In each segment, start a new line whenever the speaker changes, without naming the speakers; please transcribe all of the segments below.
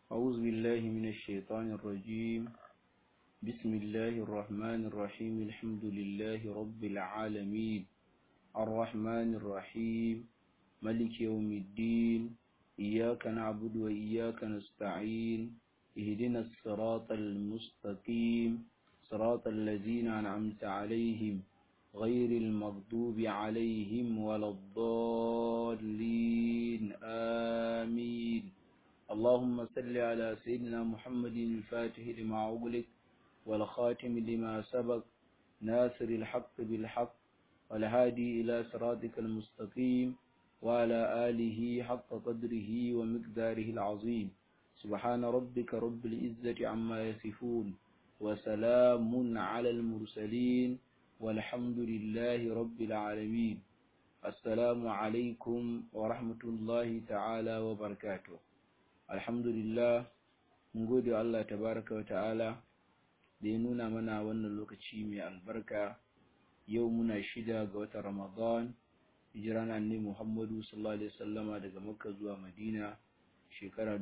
أعوذ بالله من الشيطان الرجيم بسم الله الرحمن الرحيم الحمد لله رب العالمين الرحمن الرحيم ملك يوم الدين إياك نعبد وإياك نستعين اهدنا الصراط المستقيم صراط الذين أنعمت عليهم غير المغضوب عليهم ولا الضالين آمين اللهم صل على سيدنا محمد الفاتح لما أغلق والخاتم لما سبق ناصر الحق بالحق والهادي إلى صراطك المستقيم وعلى آله حق قدره ومقداره العظيم سبحان ربك رب العزة عما يصفون وسلام على المرسلين والحمد لله رب العالمين السلام عليكم ورحمة الله تعالى وبركاته الحمد لله gode Allah tabaraka wa ta'ala da ya nuna mana wannan lokaci mai albarka yau muna shida ga watan Ramadan hijira na annabi Muhammadu sallallahu alaihi wasallama daga Makka zuwa Madina shekara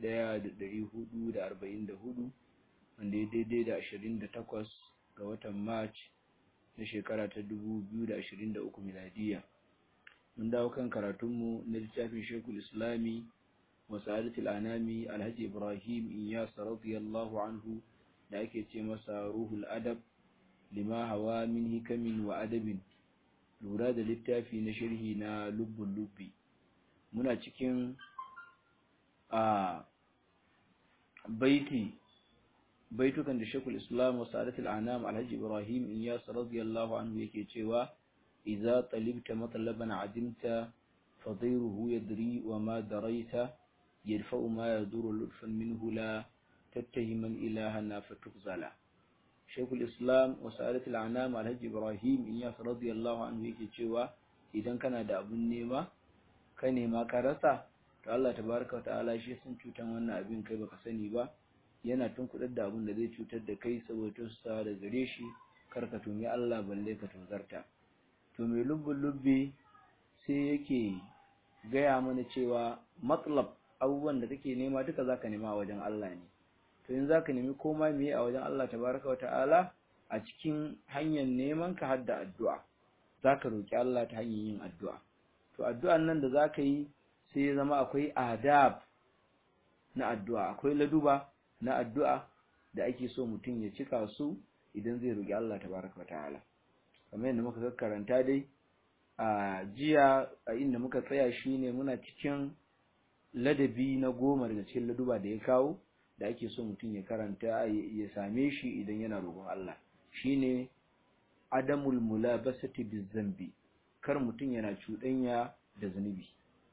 1444 wanda ya daidai da 28 ga watan March na shekara ta 2023 miladiya mun dawo kan karatunmu na littafin Sheikhul Islami wa Sa'adatul Anami Alhaji Ibrahim Iyas radiyallahu anhu da ake ce masa Ruhul Adab lima hawa min hikamin wa adabin lura da littafi na sharhi na lubbun lubbi muna cikin a baiti baitukan da Sheikhul Islam wa Sa'adatul Anam Alhaji Ibrahim Iyas radiyallahu anhu yake cewa idza talibta matlaban adimta fadhiruhu yadri wa ma daraita yadfa'u ma yaduru lutfan minhu la tattahiman ilahana fatukzala Sheikhul Islam wa Sa'adatul Anam Alhaji Ibrahim Iyas radiyallahu anhu yake cewa idan kana da abun nema ka nema ka rasa to Allah tabaraka wa ta'ala shi sun cutan wannan abin kai baka sani ba yana tunkuɗar da abin da zai cutar da kai saboda sa da gare shi kar ka tumi Allah balle ka tozarta to mai lubbun lubbi sai yake gaya mana cewa matlab abubuwan da kake nema duka zaka nema a wajen Allah ne to in zaka nemi komai me a wajen Allah tabaraka wa ta'ala a cikin hanyar neman ka hadda addu'a zaka roki Allah ta hanyar yin addu'a to addu'an nan da zaka yi sai ya zama akwai adab na addu'a akwai laduba na addu'a da ake so mutum ya cika su idan zai roƙi Allah tabaraka wa ta'ala kamar yadda muka karanta dai a jiya a inda muka tsaya shine muna cikin ladabi na goma daga cikin laduba da ya kawo da ake so mutum ya karanta ya same shi idan yana roƙon Allah shine adamul mulabasati bizambi kar mutum yana cuɗanya da zunubi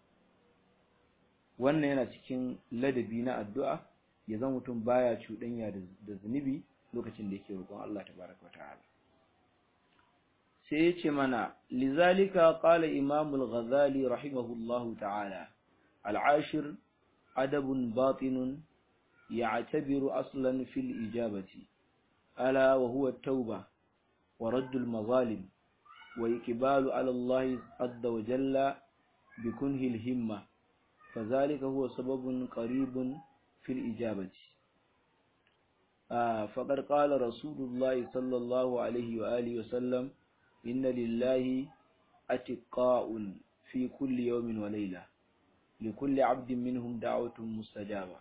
wannan yana cikin ladabi na addu'a ya zama mutum baya cuɗanya da zunubi lokacin da yake roƙon Allah tabaraka wata'ala sai yace mana lizalika qala imam al-ghazali rahimahullahu ta'ala al-ashir adabun batinun ya'tabiru aslan fil ijabati ala wa huwa at-tauba wa radd al-mazalim wa iqbalu ala Allah azza wa jalla bikunhi al-himma فذلك هو سبب قريب في الإجابة آه فقد قال رسول الله صلى الله عليه وآله وسلم إن لله أتقاء في كل يوم وليلة لكل عبد منهم دعوة مستجابة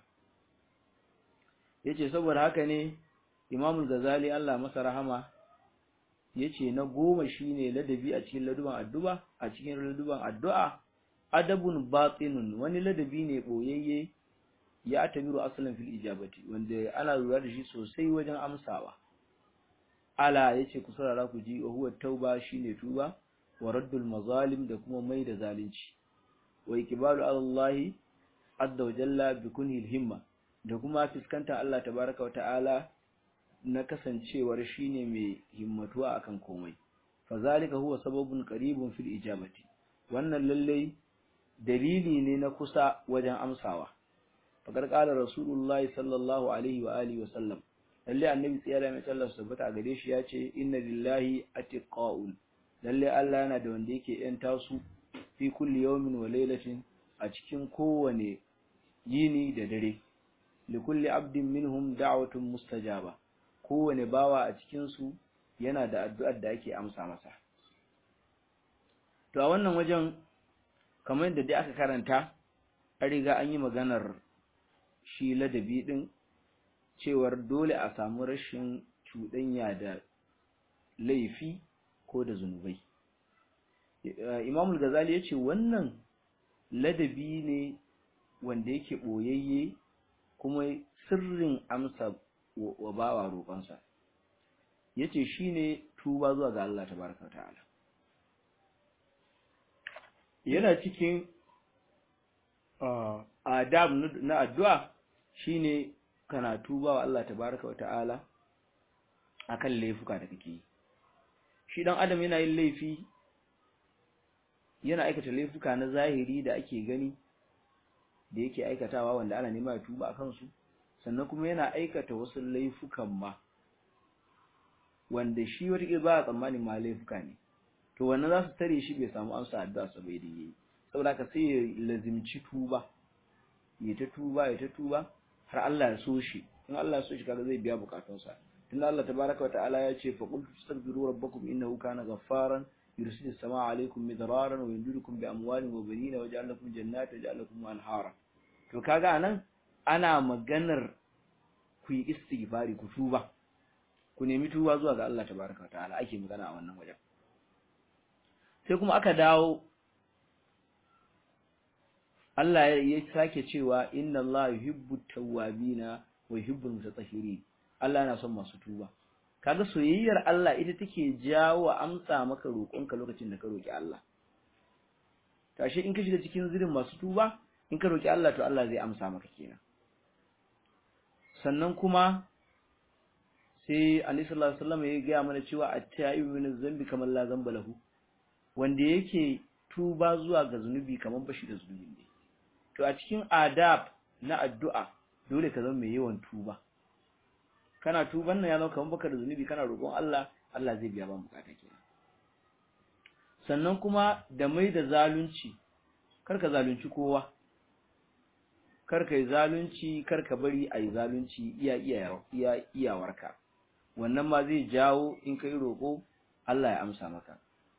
yace saboda haka ne Imam Ghazali Allah masa rahama yace na goma shine ladabi a cikin laduban addu'a a cikin laduban addu'a adabun batinun wani ladabi ne boyayye ya tabiru asalin fil ijabati wanda ana lura da shi sosai wajen amsawa ala yace ku saurara ku ji huwa tauba shine tuba wa raddul mazalim da kuma mai da zalunci wa iqbalu ala Allah azza wa jalla bi kunhi himma da kuma fiskanta Allah tabaraka wa ta'ala na kasancewar shine mai himmatuwa akan komai fa zalika huwa sababun qaribun fil ijabati wannan lalle dalili ne na kusa wajen amsawa fakar kala rasulullahi sallallahu alaihi wa alihi wa sallam lalle annabi tsiyara mai sallar sabbata a gare shi ya ce inna lillahi atiqaun lalle Allah yana da wanda yake yan tasu fi kulli yawmin wa laylatin a cikin kowane yini da dare likulli abdin minhum da'watun mustajaba kowane bawa a cikin su yana da addu'ar da ake amsa masa to a wannan wajen kamar yadda dai aka karanta an riga an yi maganar shi ladabi din cewar dole a samu rashin cuɗanya da laifi ko da zunubai imamul gazali ya ce wannan ladabi ne wanda yake ɓoyayye kuma sirrin amsa wa bawa roƙonsa ya ce shi ne tuba zuwa ga Allah ta baraka ta'ala yana cikin adab na addu'a shine kana tuba wa Allah tabaraka wa ta'ala akan laifuka da kake yi shi dan adam yana yin laifi yana aikata laifuka na zahiri da ake gani da yake aikatawa wanda ana nema ya tuba akan su sannan kuma yana aikata wasu laifukan ma wanda shi wata ba a tsammanin ma laifuka ne to wannan za su tare shi bai samu amsa addu'a sa bai da yi saboda ka sai ya lazimci tuba ya ta tuba ya ta tuba har Allah ya so shi in Allah ya so shi kaga zai biya bukatunsa tunda Allah tabaraka wa ta'ala ya ce fa qul tastaghfiru rabbakum innahu kana ghaffaran yursilis samaa alaykum midraran wa yumdidukum bi amwalin wa banina wa ja'al lakum jannatin wa ja'al lakum anhara to kaga anan ana maganar ku yi istighfari ku tuba ku nemi tuba zuwa ga Allah tabaraka wa ta'ala ake magana a wannan wajen sai kuma aka dawo Allah ya sake cewa inna Allah yuhibbu tawwabina wa yuhibbu mutatahhirin Allah yana son masu tuba kaga soyayyar Allah ita take jawo amsa maka roƙonka lokacin da ka roki Allah tashi in ka shiga cikin zirin masu tuba in ka roki Allah to Allah zai amsa maka kenan sannan kuma sai Annabi sallallahu alaihi wasallam ya ga mana cewa at-tayyibu min zambi kamar la zamba lahu wanda yake tuba zuwa ga zunubi kamar bashi da zunubi ne to a cikin adab na addu'a dole ka zama mai yawan tuba kana tuban nan ya zama kamar baka da zunubi kana roƙon Allah Allah zai biya ba bukata kenan sannan kuma da mai da zalunci kar ka zalunci kowa kar ka yi zalunci kar ka bari a yi zalunci iya iya iyawarka wannan ma zai jawo in ka yi roƙo Allah ya amsa maka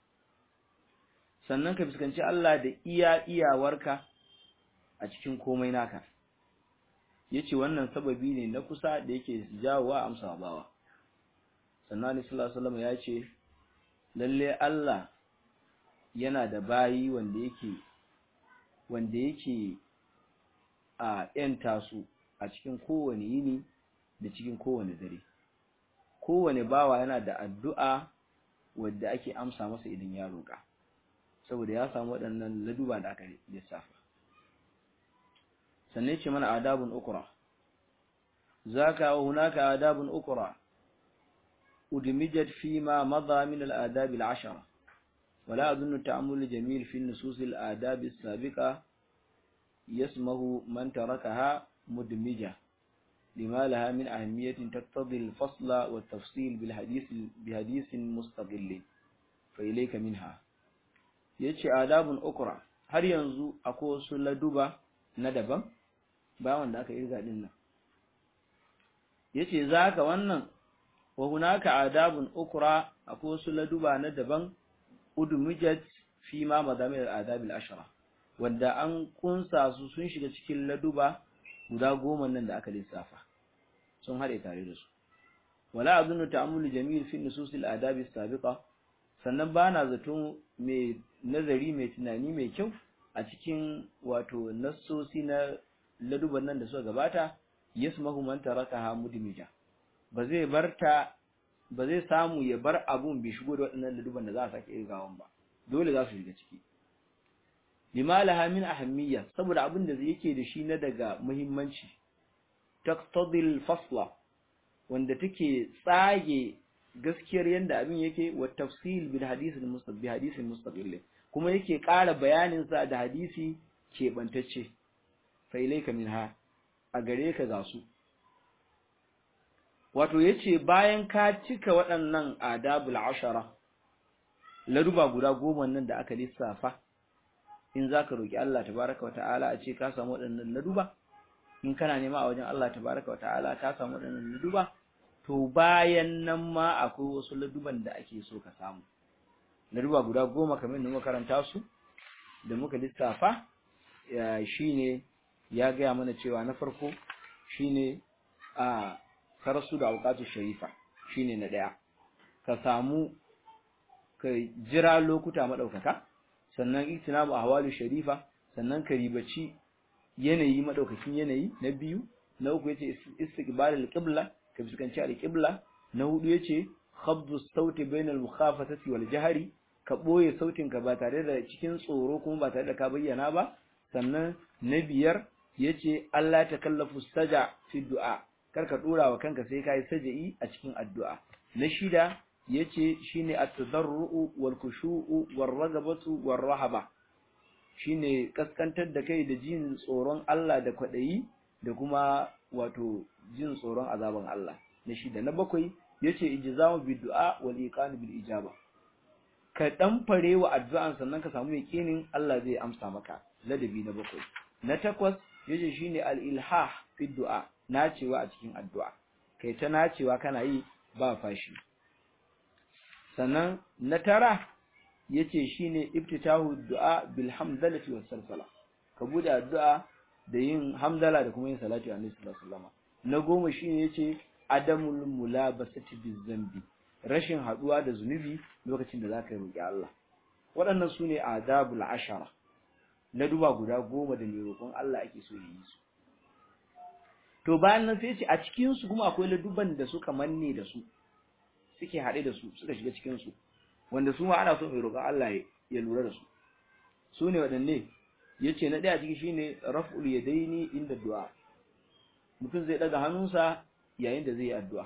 sannan ka fuskanci Allah da iya iyawarka a cikin komai naka yace wannan sababi ne na kusa da yake jawowa amsa bawa sannan Annabi sallallahu alaihi wasallam yace lalle Allah yana da bayi wanda yake wanda yake a yanta su a cikin kowane yini da cikin kowane dare kowane bawa yana da addu'a wadda ake amsa masa idan ya roƙa saboda ya samu waɗannan laduba da aka lissafa sannan ce mana adabun ukra zaka wa hunaka adabun ukra udmijat fi ma madha min al-adab al-ashara ولا أظن التأمل الجميل في النصوص الآداب السابقة يسمه من تركها مدمجة لما لها من أهمية تقتضي الفصل والتفصيل بالحديث بحديث مستقل فإليك منها yace adabun ukra har yanzu akwai wasu laduba na daban ba wanda aka irga din nan yace zaka wannan wa hunaka adabun ukra akwai wasu laduba na daban udmijat fi ma madamir al-adab al-ashra wanda an kunsa su sun shiga cikin laduba guda goma nan da aka lissafa sun hade tare da su wala azunnu ta'ammulu jamil fi nusus al-adab as-sabiqa sannan bana zaton mai nazari mai tunani mai kyau a cikin wato nassosi na laduban nan da suka gabata yasmahu man tarakaha mudmija ba zai barta ba zai samu ya bar abun bai shigo da waɗannan laduban da za a sake irgawan ba dole za su shiga ciki limalaha min ahammiya saboda abin da yake da shi na daga muhimmanci taqtadil fasla wanda take tsage gaskiyar yanda abin yake wa tafsil bil hadith al mustabbi hadisin mustaqil kuma yake ƙara bayanin sa da hadisi keɓantacce fa ilayka minha a gare ka ga su wato yace bayan ka cika waɗannan adabul ashara laduba guda goma nan da aka lissafa in zaka roki Allah tabaraka wa ta'ala a ce ka samu waɗannan laduba in kana nema a wajen Allah tabaraka wa ta'ala ka samu waɗannan laduba to bayan nan ma akwai wasu laduban da ake so ka samu laduba guda goma kamar da muka karanta su da muka lissafa shine ya gaya mana cewa na farko shine a karasu da auqatu sharifa shine na daya ka samu ka jira lokuta madaukaka sannan itinabu ahwalu sharifa sannan ka ribaci yanayi madaukakin yanayi na biyu na uku yace istiqbal al-qibla ka fuskanci al-qibla na hudu yace khabdu sauti bainal mukhafatati wal jahri ka boye sautin ka ba tare da cikin tsoro kuma ba tare da ka bayyana ba sannan na biyar yace Allah ta kallafu saja fi du'a kar ka dora wa kanka sai kai saja'i a cikin addu'a na shida yace shine at-tadarru wal khushu'u war ragabatu war rahaba shine kaskantar da kai da jin tsoron Allah da kwadayi da kuma wato jin tsoron azaban Allah na shida na bakwai yace ijzamu bid du'a wal iqan bil ijaba ka dan fare wa addu'an sannan ka samu yakinin Allah zai amsa maka ladabi na bakwai na takwas yace shine al ilhah fi du'a nacewa a cikin addu'a kai ta nacewa kana yi ba fashi sannan na tara yace shine iftitahu du'a bil hamdalati was salsala ka bude addu'a da yin hamdala da kuma yin salati annabi sallallahu alaihi wasallam na goma shine yace adamul mulabasati bizambi rashin haduwa da zunubi lokacin da zaka roki Allah waɗannan sune adabul ashara na duba guda goma da mai roƙon Allah ake so yi su to bayan nan sai ce a cikin su kuma akwai laduban da suka manne da su suke haɗe da su suka shiga cikin su wanda su ma ana so mai roƙon Allah ya lura da su su ne waɗanne yace na ɗaya ciki shine raf'ul yadaini inda du'a mutum zai daga hannunsa yayin da zai yi addu'a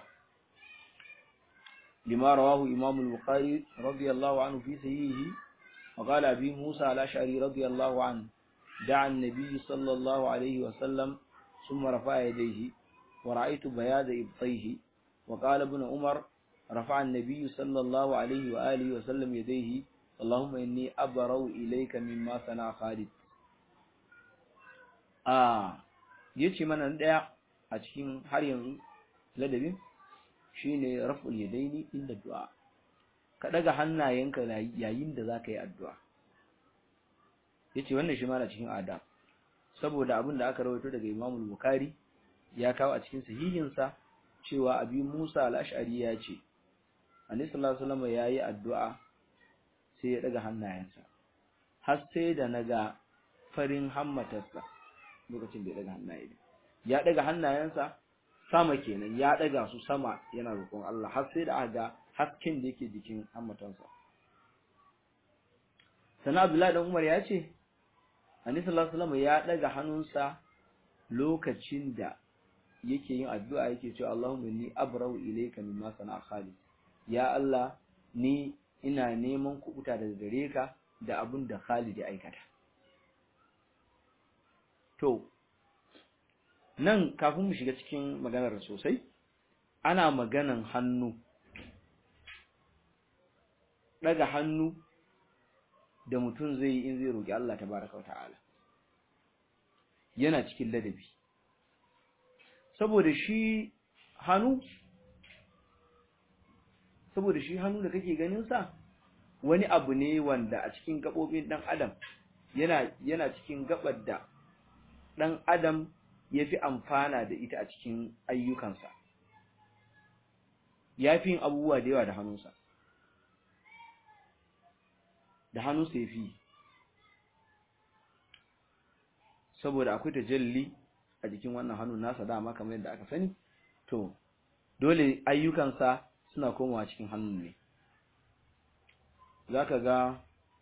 lima rawahu imam al-bukhari radiyallahu anhu fi sahihi wa qala abi musa al-ash'ari radiyallahu anhu da'a an-nabi sallallahu alayhi wa sallam thumma rafa'a yadayhi wa ra'aytu bayada ibtayhi wa qala ibn umar rafa'a an-nabi sallallahu alayhi wa alihi wa sallam yadayhi اللهم إني أبرو إليك مما صنع خالد آه yace mana daya a cikin har yanzu ladabin shine raf'ul yadaini inda du'a ka daga hannayenka yayin da zaka yi addu'a yace wannan shi ma na cikin adab saboda abin da aka rawaito daga Imam Bukhari ya kawo a cikin sahihin sa cewa Abi Musa al-Ash'ari ya ce Annabi sallallahu alaihi wasallam yayi addu'a sai ya daga hannayensa har sai da naga farin hammatarsa lokacin da ya daga hannaye ya daga hannayensa sama kenan ya daga su sama yana roƙon Allah har sai da aga hasken da yake jikin hammatansa sana Abdullahi dan Umar ya ce Annabi sallallahu alaihi wasallam ya daga hannunsa lokacin da yake yin addu'a yake cewa Allahumma inni abrau ilayka mimma sana'a Khalid ya Allah ni ina neman kubuta daga gare ka da abin da Khalid ya aikata to nan kafin mu shiga cikin maganar sosai ana maganan hannu daga hannu da mutum zai yi in zai roki Allah tabaraka ta'ala yana cikin ladabi saboda shi hannu saboda shi hannu da kake ganin sa wani abu ne wanda a cikin gabobin dan adam yana yana cikin gabar da dan adam yafi amfana da ita a cikin ayyukansa yafi yin abubuwa da yawa da hannunsa da hannunsa yafi saboda akwai tajalli a jikin wannan hannun nasa dama kamar yadda aka sani to dole ayyukansa suna komawa cikin hannun ne zaka ga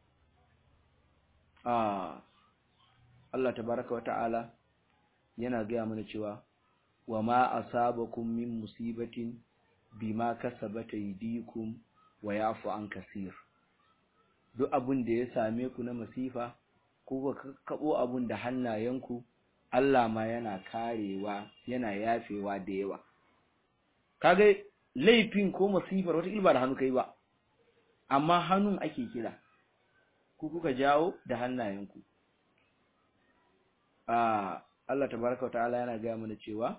a Allah tabaraka wata'ala yana gaya mana cewa wa ma asabakum min musibatin bima kasabat aydikum wa yafu an kasir duk abin da ya same ku na masifa ko ka kabo abin da hannayenku Allah ma yana karewa yana yafewa da yawa kaga laifin ko masifar wata ilba da hannu kai ba amma hannun ake kira ku kuka jawo da hannayenku a Allah tabaraka ta'ala yana gaya mana cewa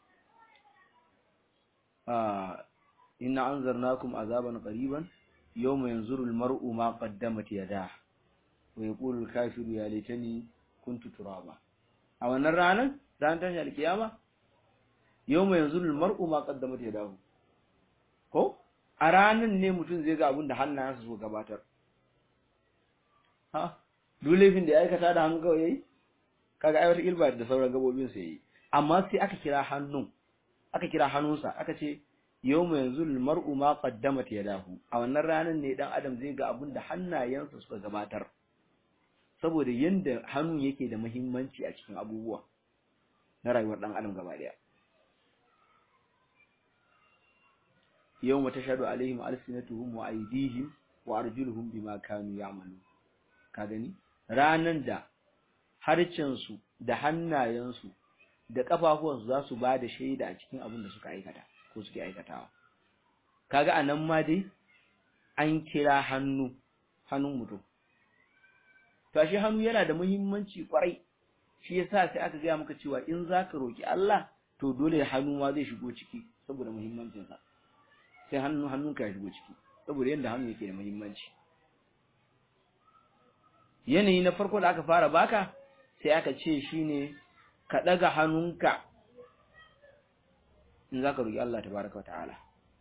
ah inna anzarnakum azaban qariban yawma yanzuru al-mar'u ma qaddamat yadah wa yaqulu al-kafiru ya laitani kuntu turaba a wannan ranar ran tashi alkiyama yawma yanzuru al-mar'u ma qaddamat yadahu ko a ranan ne mutum zai ga abin da hannayensa so gabatar ha duk laifin da ya aikata da hannu kawai yayi kaga ai wata ilba da sauran gabobin sa yayi amma sai aka kira hannun aka kira hannunsa aka ce yawma yanzu mar'u ma qaddamat yadahu a wannan ranar ne dan adam zai ga abin da hannayensa suka gabatar saboda yanda hannun yake da muhimmanci a cikin abubuwa na rayuwar dan adam gaba daya yawma tashhadu alaihim alsinatuhum wa aydihim wa arjuluhum bima kanu ya'malun ka gani ranan da harcensu da hannayensu da kafafuwansu za su ba da shaida a cikin abin da suka aikata ko suke aikatawa kaga anan ma dai an kira hannu hannun mutum to shi hannu yana da muhimmanci kwarai shi yasa sai aka gaya maka cewa in zaka roki Allah to dole hannu ma zai shigo ciki saboda muhimmancin sa sai hannu hannunka ya shigo ciki saboda yanda hannu yake da muhimmanci yanayi na farko da aka fara baka sai aka ce shine ka daga hannunka in zaka roki Allah tabaaraka wa ta'ala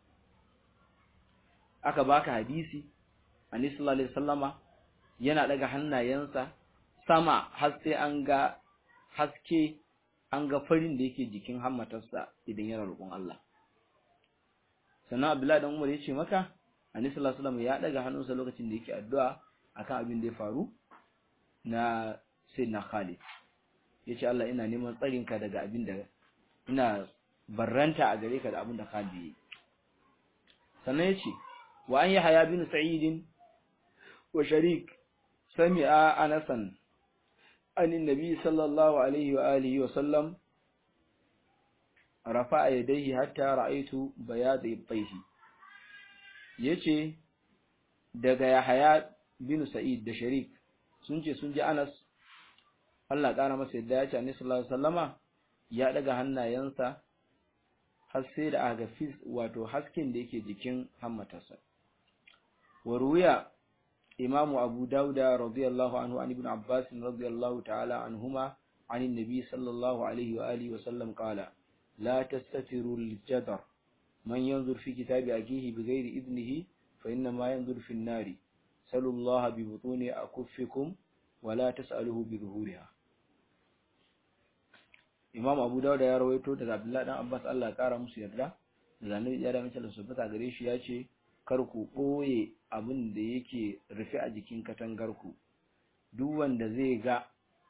aka baka hadisi annabi sallallahu alaihi wasallama yana daga hannayensa sama har sai an ga haske an ga farin da yake jikin hammatarsa idan yana roƙon Allah sannan Abdullahi dan Umar ya ce maka annabi sallallahu alaihi wasallam ya daga hannunsa lokacin da yake addu'a akan abin da ya faru na sayyidina Khalid yace Allah ina neman tsarinka daga abin da ina barranta a gare ka da abin da Khalid yi sannan yace wa an yahya bin sa'id wa sharik sami'a anasan an annabi sallallahu alaihi wa alihi wa sallam rafa'a yadayhi hatta ra'aytu bayad ibtayhi yace daga yahya bin sa'id da sharik sun ce sun ji Anas Allah ƙara masa yadda ya ce Annabi sallallahu alaihi wasallama ya daga hannayensa har sai da aka fis wato hasken da yake jikin hammatarsa wa ruya Imam Abu Dauda radiyallahu anhu an Ibn Abbas radiyallahu ta'ala anhuma عن النبي صلى الله عليه وآله وسلم قال لا تستتروا الجدر من ينظر في كتاب أخيه بغير إذنه فإنما ينظر في النار سلوا الله ببطون أكفكم ولا تسأله بظهورها Imam Abu Dawud ya rawaito daga Abdullah dan Abbas Allah ya kara musu yarda daga Annabi ya da mace su fita gare shi ya ce kar ku boye abin da yake rufe a jikin katangar ku duk wanda zai ga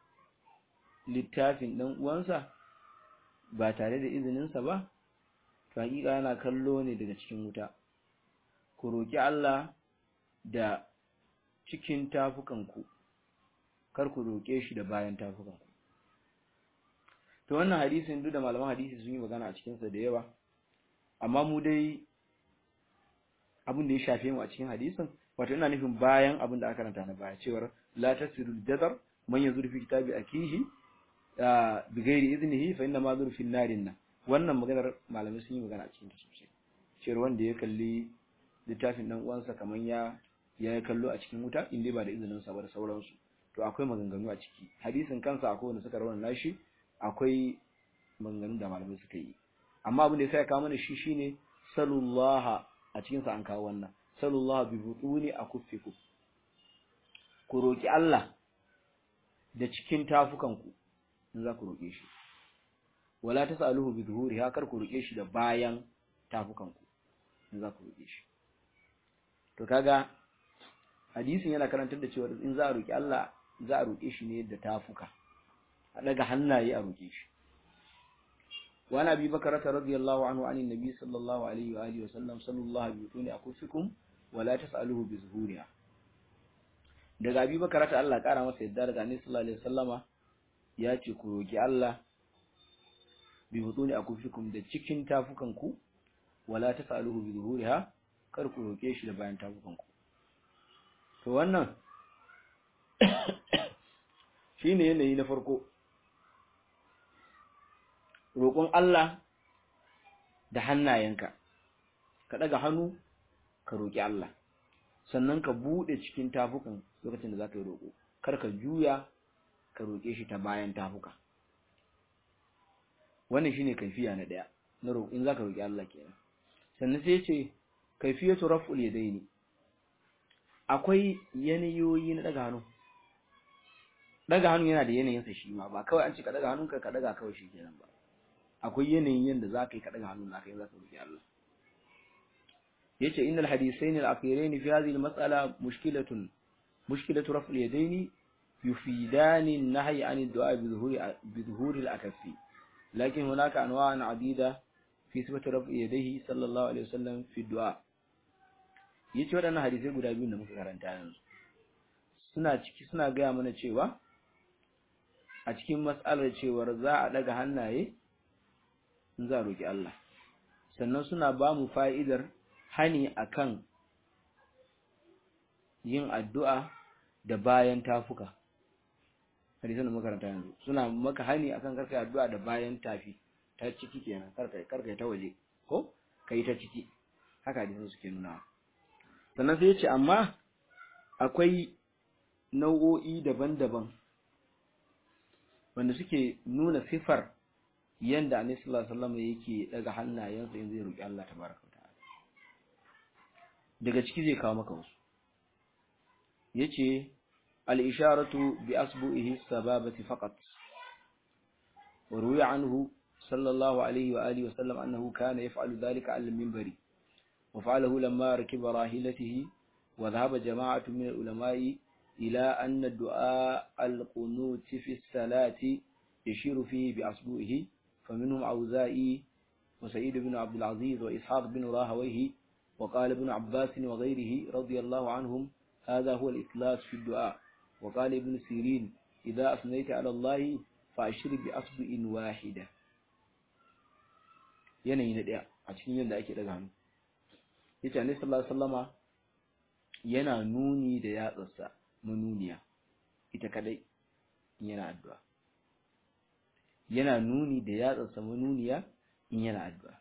littafin dan uwansa ba tare da izinin sa ba to hakika yana kallo ne daga cikin wuta ku roki Allah da cikin tafukanku kar ku roƙe shi da bayan tafukanku to wannan hadisin duk da malaman hadisi sun yi magana a cikinsa da yawa amma mu dai abin da ya shafe mu a cikin hadisin wato ina nufin bayan abin da aka karanta na baya cewar la tasiru jazar man yanzu fi kitabi akihi bi ghairi iznihi fa inna ma zurfi narin nan wannan maganar malamai sun yi magana a cikin ta sosai cewar wanda ya kalli littafin dan uwansa kaman ya ya kallo a cikin wuta in dai ba da izinin sa ba da sauransu to akwai maganganu a ciki hadisin kansa akwai wanda suka rawana nashi akwai maganganun da malamai suka yi amma abin da ya kawo mana shi shine sallallahu a cikin sa an kawo wannan sallallahu bi butuni akuffikum ku roki Allah da cikin tafukan ku in za ku roke shi wala tasaluhu bi dhuhuri kar ku roke shi da bayan tafukan ku in za ku roke shi to kaga hadisin yana karantar da cewa in za a roki Allah za a roke shi ne da tafuka a daga hannaye a roke shi wa nabi bakar radiyallahu anhu anin nabi sallallahu alaihi wa alihi wa sallam sallallahu bi tuni akufikum wa la tasaluhu bi zuhuriha daga abi bakar ta Allah kara masa yadda daga annabi sallallahu alaihi wasallama ya ce ku roki Allah bi butuni akufikum da cikin tafukan ku wala tasaluhu bi zuhuriha kar ku roke shi da bayan tafukan ku to wannan shine yanayi na farko roƙon Allah da hannayenka ka daga hannu ka roƙi Allah sannan ka bude cikin tafukan lokacin da zaka yi roƙo kar ka juya ka roƙe shi ta bayan tafuka wannan shine kaifiya na daya na roƙo in zaka roƙi Allah kenan sannan sai ce kaifiyatu raf'ul yadaini akwai yanayoyi na daga hannu daga hannu yana da yanayin sa shi ma ba kawai an ce ka daga hannunka ka daga kawai shi kenan ba akwai yanayin yanda zaka yi ka daga hannun naka in zaka roƙi Allah yace innal hadithain al-akhirain fi hadhihi al-mas'ala mushkilatun mushkilatu raf'il yadaini yufidani an-nahy 'an ad-du'a bi dhuhuri bi dhuhuri al-akaffi lakin hunaka anwa'an 'adida fi sifati raf'i yadayhi sallallahu alaihi wasallam fi du'a yace wadannan hadisai guda biyu da muka karanta yanzu suna ciki suna gaya mana cewa a cikin mas'alar cewar za a daga hannaye in za a roki Allah sannan suna ba mu fa'idar hani akan yin addu'a da bayan tafuka hadisan da makaranta yanzu suna maka hani akan karka addu'a da bayan tafi ta ciki kenan karka karka ta waje ko kai ta ciki haka hadisan suke nuna sannan sai yace amma akwai nau'o'i daban-daban wanda suke nuna sifar yanda Annabi sallallahu alaihi wasallam yake daga hannayensa in zai roki Allah tabaraka ta'ala daga ciki zai kawo maka wasu yace al-isharatu bi asbu'ihi sababati faqat وروي عنه صلى الله عليه وآله وسلم أنه كان يفعل ذلك على المنبر وفعله لما ركب راحلته وذهب جماعة من العلماء إلى أن الدعاء القنوت في الصلاة يشير فيه بأصبعه فمنهم عوزائي وسعيد بن عبد العزيز وإسحاق بن راهويه وقال ابن عباس وغيره رضي الله عنهم هذا هو الإخلاص في الدعاء وقال ابن سيرين إذا أثنيت على الله فأشر بأصبع واحدة yanayi na ɗaya a cikin yadda ake daga hannu yace annabi sallallahu alaihi wasallama yana nuni da yatsarsa manuniya ita kadai in yana addu'a yana nuni da yatsarsa manuniya in yana addu'a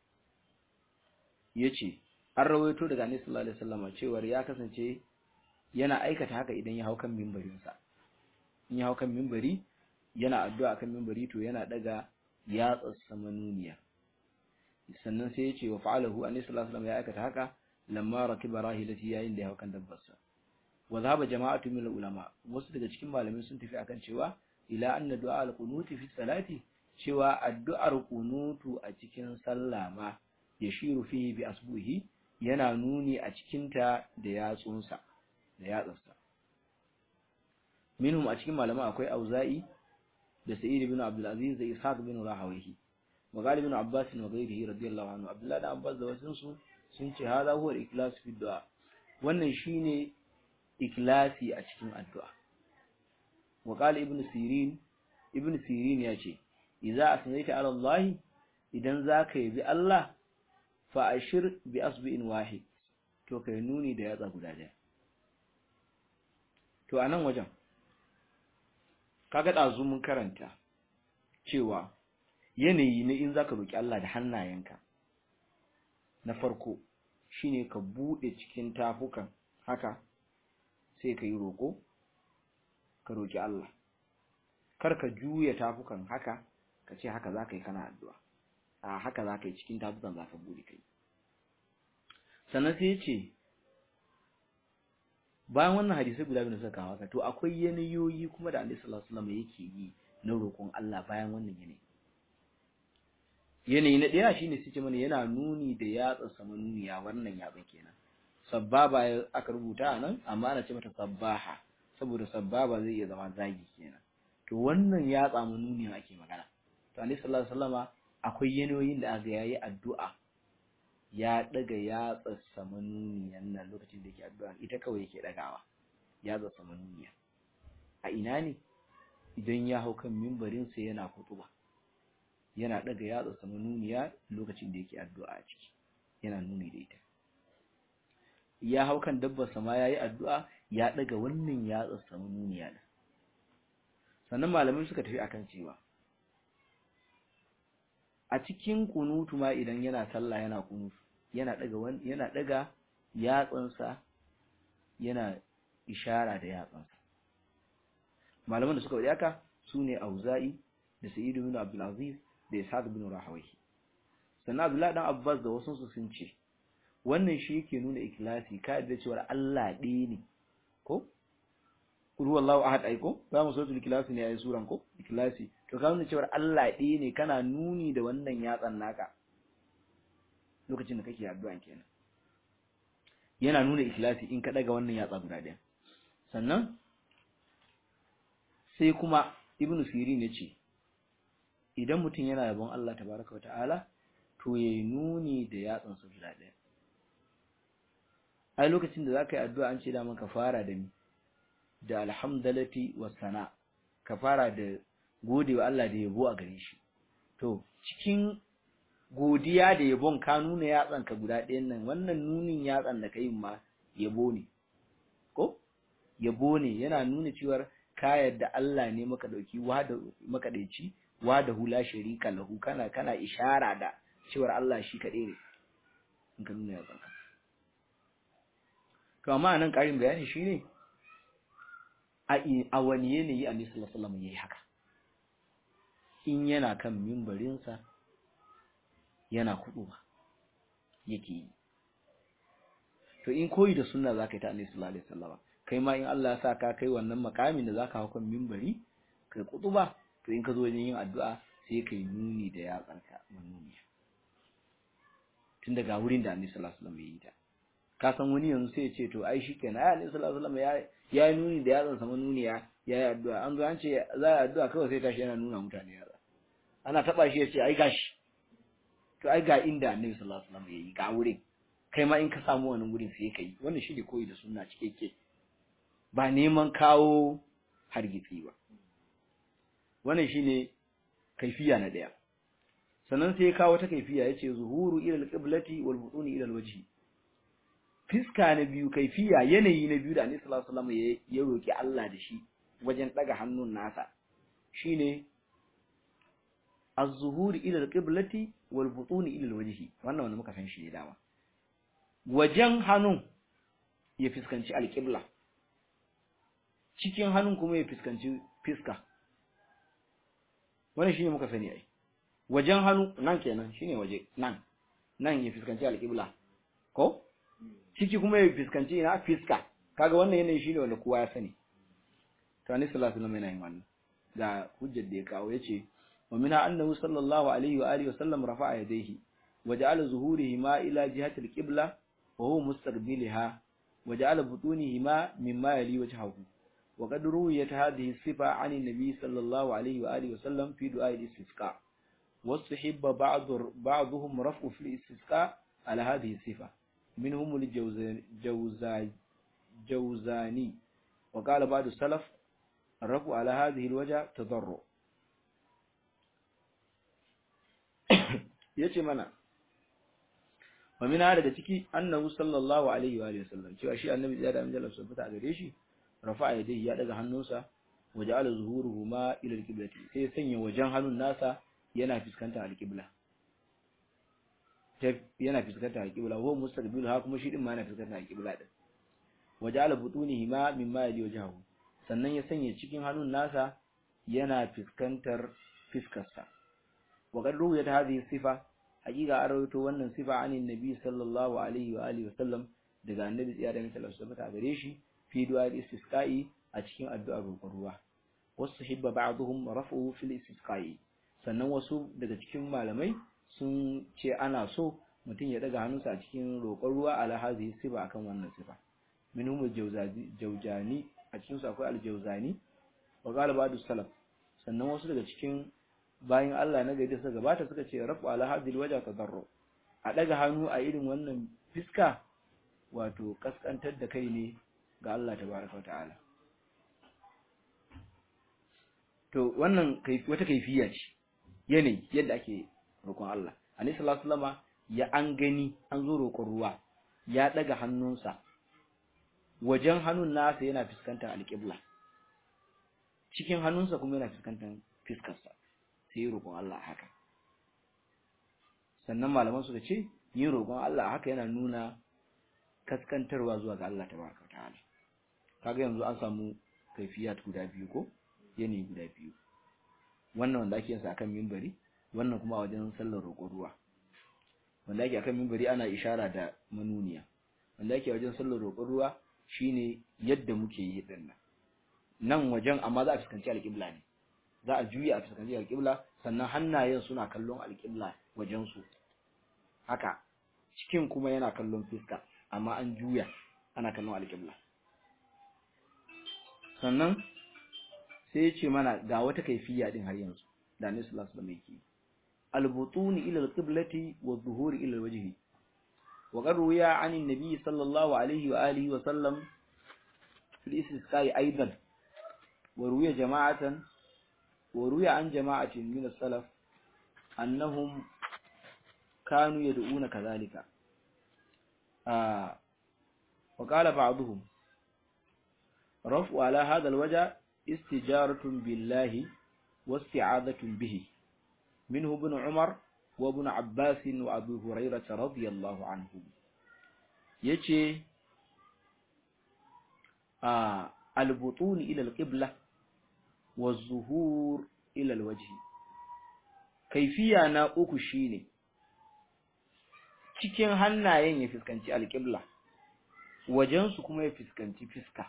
yace an rawaito daga annabi sallallahu alaihi wasallama cewa ya kasance yana aikata haka idan ya hau kan mimbarin sa in ya hau kan mimbari yana addu'a kan mimbari to yana daga yatsarsa manuniya sannan sai ya ce wa fa'alahu annabi sallallahu alaihi wasallam ya aikata haka lamma rakiba rahilati yayin da ya hakan dabbarsa wa zahaba jama'atu min ulama wasu daga cikin malamai sun tafi akan cewa ila anna du'a al-qunuti fi salati cewa addu'ar qunutu a cikin sallah ma yashiru fihi bi asbuhi yana nuni a cikin ta da yatsunsa da yatsarsa minhum a cikin malama akwai auza'i da sa'id ibn abdul aziz da ishaq bin rahawahi وقال ابن عباس وغيره رضي الله عنه عبد الله بن عباس da wasun su sun ce hada huwa al-ikhlas fi du'a wannan shine ikhlasi a cikin addu'a wa qala ibn sirin ibn sirin ya ce idza asnaita ala Allah idan zaka yi Allah fa ashir bi asbi'in wahid to kai nuni da yatsa guda daya to anan wajen kaga dazu mun karanta cewa yanayi na in zaka roki Allah da hannayenka na farko shine ka bude cikin tafukan haka sai ka yi roko ka roki Allah kar ka juya tafukan haka ka ce haka zaka yi kana addu'a a haka zaka yi cikin tafukan zaka bude kai sannan sai ce bayan wannan hadisi guda biyu da suka kawo haka to akwai yanayoyi kuma da Annabi sallallahu alaihi wasallam yake yi na roƙon Allah bayan wannan yanayi yanayi na ɗaya shine suke mana yana nuni da yatsa sama nuniya wannan yatsa kenan sabbaba aka rubuta a nan amma ana ce mata sabbaha saboda sabbaba zai iya zama zagi kenan to wannan yatsa mu nuniya ake magana to annabi sallallahu alaihi wasallama akwai yanayoyin da aka yayi addu'a ya daga yatsa sama nuniyan nan lokacin da yake addu'a ita kawai yake dagawa yatsa sama nuniya a ina ne idan ya hau kan mimbarin sa yana kutuba yana daga yatsa sama nuniya lokacin da yake addu'a a ciki yana nuni da ita ya hau kan dabbar sama yayi addu'a ya daga wannan yatsa sama nuniya da sannan malamai suka tafi akan cewa a cikin kunutu ma idan yana sallah yana kunutu yana daga yana daga yatsansa yana ishara da yatsansa malaman da suka wadi haka sune Auza'i da Sa'id ibn Abdul Aziz da Ishaq ibn Rahawayhi sannan Abdullah dan Abbas da wasu sun ce wannan shi yake nuna ikhlasi ka da cewa Allah ɗaya ne ko kul huwallahu ahad ai ko za mu suratul ikhlasi ne ai suran ko ikhlasi to ka nuna cewa Allah ɗaya ne kana nuni da wannan yatsan naka lokacin da kake addu'a kenan yana nuna ikhlasi in ka daga wannan yatsa guda ɗaya sannan sai kuma ibnu sirin ya ce idan mutum yana yabon Allah tabaraka wa ta'ala to yayi nuni da yatsan sa guda ɗaya ai lokacin da zaka yi addu'a an ce da maka fara da ni da alhamdulillah wa sana ka fara da godewa Allah da yabo a gare shi to cikin godiya da yabon ka nuna yatsan ka guda ɗayan nan wannan nunin yatsan da kai ma yabo ne ko yabo ne yana nuna cewa ka yarda Allah ne maka dauki wada maka daici wada hula sharika lahu kana kana ishara da cewa Allah shi kaɗai ne in ka nuna yatsan ka to amma nan ƙarin bayani shine a a wani yanayi Annabi sallallahu alaihi wasallam yayi haka in yana kan mimbarinsa yana ba yake yi to in koyi da sunna zaka yi ta Annabi sallallahu alaihi wasallam kai ma in Allah ya sa ka kai wannan makamin da zaka hawo kan mimbari kai ba to in ka zo wajen yin addu'a sai kai nuni da yatsanka manuni tun daga wurin da Annabi sallallahu alaihi wasallam ya yi ta ka san wani yanzu sai ya ce to ai shikenan ai Annabi sallallahu alaihi wasallam ya ya yi nuni da yatsansa manuniya ya yi addu'a an zo an ce za a addu'a kawai sai tashi yana nuna mutane yatsa ana taba shi ya ce ai gashi to ai ga inda annabi sallallahu alaihi wasallam yayi ga wurin kai ma in ka samu wannan gurin sai kai wannan shi ne koyi da sunna cikakke ba neman kawo hargitsi ba wannan shine kaifiya na daya sannan sai ya kawo ta kaifiya yace zuhuru ila alqiblati wal butuni ila alwajhi fiska na biyu kaifiya yanayi na biyu da annabi sallallahu alaihi wasallam ya roki Allah da shi wajen daga hannun nasa shine az-zuhur ila al-qiblati wal butun ila al-wajhi wannan wanda muka san shi ne dama wajen hannun ya fiskanci al-qibla cikin hannun kuma ya fiskanci fiska wannan shine muka sani ai wajen hannu nan kenan shine waje nan nan ya fiskanci al-qibla ko ciki kuma ya fiskanci ina fiska kaga wannan yanayi shine wanda kowa ya sani to annabi sallallahu alaihi wasallam yana yin wannan ga hujjar da ya kawo yace ومنها أنه صلى الله عليه وآله وسلم رفع يديه وجعل ظهورهما إلى جهة القبلة وهو مستقبلها وجعل بطونهما مما يلي وجهه وقد رويت هذه الصفة عن النبي صلى الله عليه وآله وسلم في دعاء الاستسقاء واستحب بعض بعضهم رفع في الاستسقاء على هذه الصفة منهم الجوزاني وقال بعض السلف الرفع على هذه الوجه تضرع yace mana wa min hada da ciki annahu sallallahu alaihi wa alihi wasallam cewa shi annabi ya da amjala subhanahu a gare shi rafa'a yadayhi ya daga hannunsa wa ja'ala zuhuruhu ma ila alqiblati sai sanya wajen hannun nasa yana fuskantar alqibla yana fuskantar alqibla huwa mustaqbil ha kuma shi din ma yana fuskantar alqibla din wa ja'ala butunihi ma mimma yali wajhahu sannan ya sanya cikin hannun nasa yana fuskantar fiskarsa wa qad ruwayat hadhihi sifa hakika an rawaito wannan sifa anin nabi sallallahu alaihi wa alihi wasallam daga annabi tsiya da misalan su a gare shi fi du'a istisqa'i a cikin addu'ar roƙon ruwa wasu hibba ba'dhum raf'uhu fil istisqa'i sannan wasu daga cikin malamai sun ce ana so mutum ya daga hannunsa a cikin roƙon ruwa ala hadhihi sifa akan wannan sifa minhum al-jawzani a cikin su akwai al-jawzani wa qala ba'du salaf sannan wasu daga cikin bayan Allah na gari suka gabata suka ce rafu ala hadil waja tadarru a daga hannu a irin wannan fiska wato kaskantar da kai ne ga Allah tabaraka wa ta'ala to wannan wata kaifiya ce yanayi yadda ake roƙon Allah annabi sallallahu alaihi wasallam ya an gani an zo roƙon ruwa ya daga hannunsa wajen hannun nasa yana fuskantar alƙibla cikin hannunsa kuma yana fuskantar fiskarsa sai yi roƙon Allah haka sannan malaman suka ce yin roƙon Allah haka yana nuna kaskantarwa zuwa ga Allah tabaraka ta'ala kaga yanzu an samu kaifiyat guda biyu ko yanayi guda biyu wannan wanda ake yin sa akan minbari wannan kuma a wajen sallar roƙon ruwa wanda ake akan minbari ana ishara da manuniya wanda ake wajen sallar roƙon ruwa shine yadda muke yi din nan nan wajen amma za a fuskanci alƙibla ne za a juya a fuskanci alƙibla sannan hannayen suna kallon alƙibla wajen su haka cikin kuma yana kallon fuska amma an juya ana kallon alƙibla sannan sai ya ce mana ga wata kaifiya din har yanzu da Annabi sallallahu alaihi wasallam yake al-butuni ila al-qiblati wa dhuhuri ila al-wajhi wa qad ruya 'an an-nabi sallallahu alaihi wa alihi wa sallam fi al-istisqa'i aidan wa ruya jama'atan wa ruya an jama'atin min as-salaf annahum kanu yad'una kadhalika ah wa qala ba'dhum رفع على هذا الوجه استجارة بالله واستعاذة به منه ابن عمر وابن عباس وابي هريرة رضي الله عنهم يجي آه البطون إلى القبلة والظهور إلى الوجه كيفية na uku shine cikin hannayen ya fuskanci alƙibla wajensu kuma ya fuskanci fiska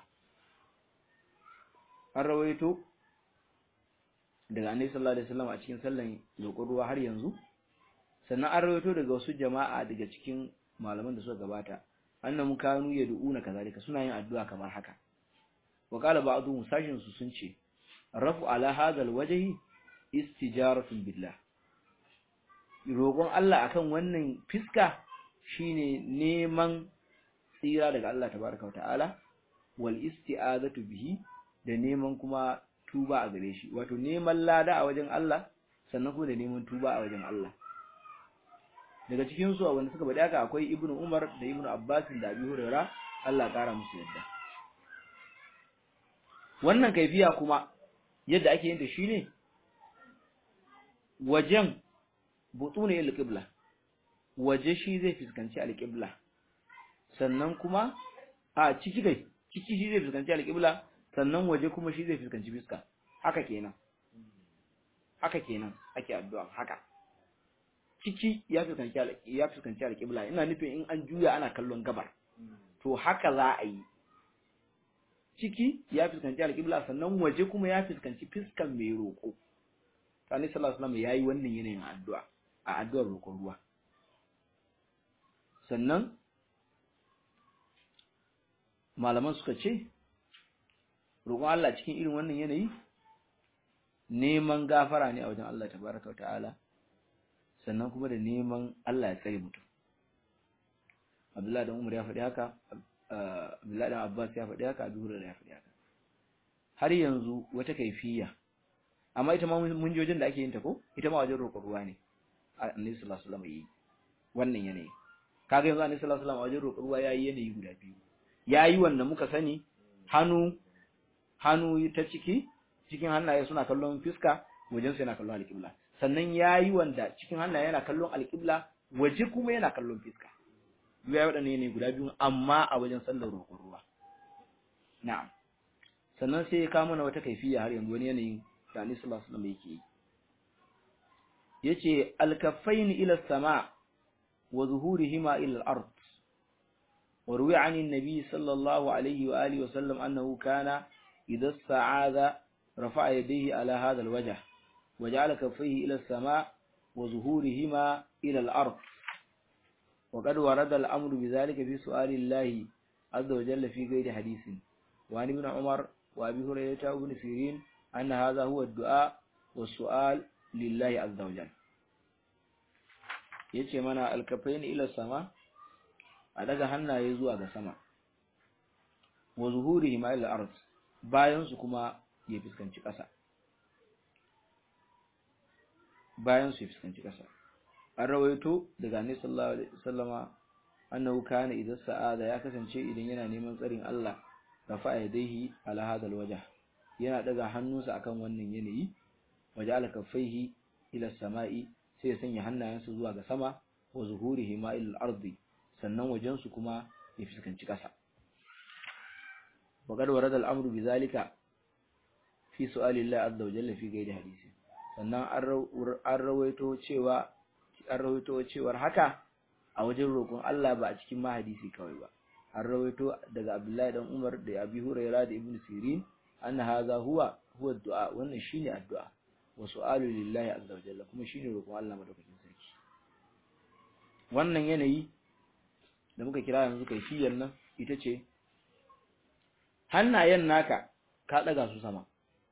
an rawaito daga annabi sallallahu alaihi wasallam a cikin sallan roƙon ruwa har yanzu sannan an rawaito daga wasu jama'a daga cikin malaman da suka gabata annahum kanu yad'una kazalika suna yin addu'a kamar haka wa qala ba'dhum sashin su sun ce rafu ala hadha alwajhi istijaratun billah roƙon Allah akan wannan fiska shine neman tsira daga Allah tabaraka wa ta'ala wal isti'azatu bihi da neman kuma tuba a gare shi wato neman lada a wajen Allah sannan kuma da neman tuba a wajen Allah daga cikin su wanda suka bada haka akwai Ibn Umar da Ibn Abbas da Abi Hurairah Allah ya kara musu yadda wannan kaifiya kuma yadda ake yin ta shine wajen butune al-qibla waje shi zai fuskanci al-qibla sannan kuma a ciki kai ciki shi zai fuskanci al-qibla sannan waje kuma shi zai fuskanci fiska haka kenan haka kenan ake addu'a haka ciki ya fuskanci ya fuskanci alƙibla ina nufin in an juya ana kallon gabar to haka za a yi ciki ya fuskanci alƙibla sannan waje kuma ya fuskanci fiskan mai roƙo Sani sallallahu alaihi wasallam yayi wannan yanayin addu'a a addu'ar roƙon ruwa sannan malaman suka ce roƙon Allah cikin irin wannan yanayi neman gafara ne a wajen Allah tabaraka wa ta'ala sannan kuma da neman Allah ya tsare mutum Abdullahi dan Umar ya faɗi haka Abdullahi dan Abbas ya faɗi haka Abu Hurairah ya faɗi haka har yanzu wata kaifiya amma ita ma mun ji wajen da ake yin ta ko ita ma wajen roƙon ruwa ne Annabi sallallahu alaihi wasallam yi wannan yanayi kaga yanzu Annabi sallallahu alaihi wasallam wajen roƙon ruwa yayi yanayi guda biyu yayi wanda muka sani hannu hannu ta ciki cikin hannaye suna kallon fiska wajen su yana kallon alƙibla sannan yayi wanda cikin hannaye yana kallon alƙibla waje kuma yana kallon fiska ya waɗanne ne guda biyu amma a wajen sallar roƙon ruwa na'am sannan sai ya kawo mana wata kaifiya har yanzu wani yanayin da Annabi sallallahu alaihi wasallam yake yi yace al-kaffaini ila sama wa zuhurihima ila al-ard وروي عن النبي صلى الله عليه وآله وسلم أنه كان إذا استعاذ رفع يديه على هذا الوجه وجعل كفيه إلى السماء وظهورهما إلى الأرض وقد ورد الأمر بذلك في سؤال الله عز وجل في غير حديث وعن ابن عمر وأبي هريرة وابن سيرين أن هذا هو الدعاء والسؤال لله عز وجل yace mana alkafain ila sama a daga hannaye zuwa ga sama wa zuhurihim ila ard bayan su kuma ya fuskanci ƙasa bayan su ya fuskanci ƙasa an rawaito daga annabi sallallahu alaihi wasallama annahu kana idza sa'ada ya kasance idan yana neman tsarin Allah rafa yadayhi ala hadal wajh yana daga hannunsa akan wannan yanayi waja'ala kaffaihi ila samai sai ya sanya hannayensa zuwa ga sama wa zuhurihi ma ila al-ardi sannan wajen su kuma ya fuskanci kasa wa qad warada al-amru bizalika fi su'ali Allah azza wa jalla fi ghairi hadisi sannan an rawaito cewa an rawaito cewar haka a wajen roƙon Allah ba a cikin mahadisi kawai ba an rawaito daga Abdullahi dan Umar da Abi Hurairah da Ibn Sirin anna hadha huwa huwa du'a wannan shine addu'a wa su'alu lillahi azza wa jalla kuma shine roƙon Allah madaukakin sarki wannan yanayi da muka kira yanzu kaifiyar nan ita ce hannayen naka ka daga su sama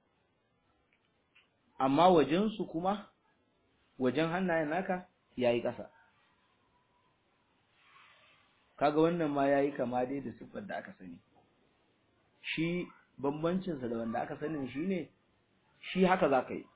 amma wajen su kuma wajen hannayen naka yayi ƙasa kaga wannan ma yayi kama dai da siffar da aka sani shi bambancin sa da wanda aka sani shine shi haka zaka yi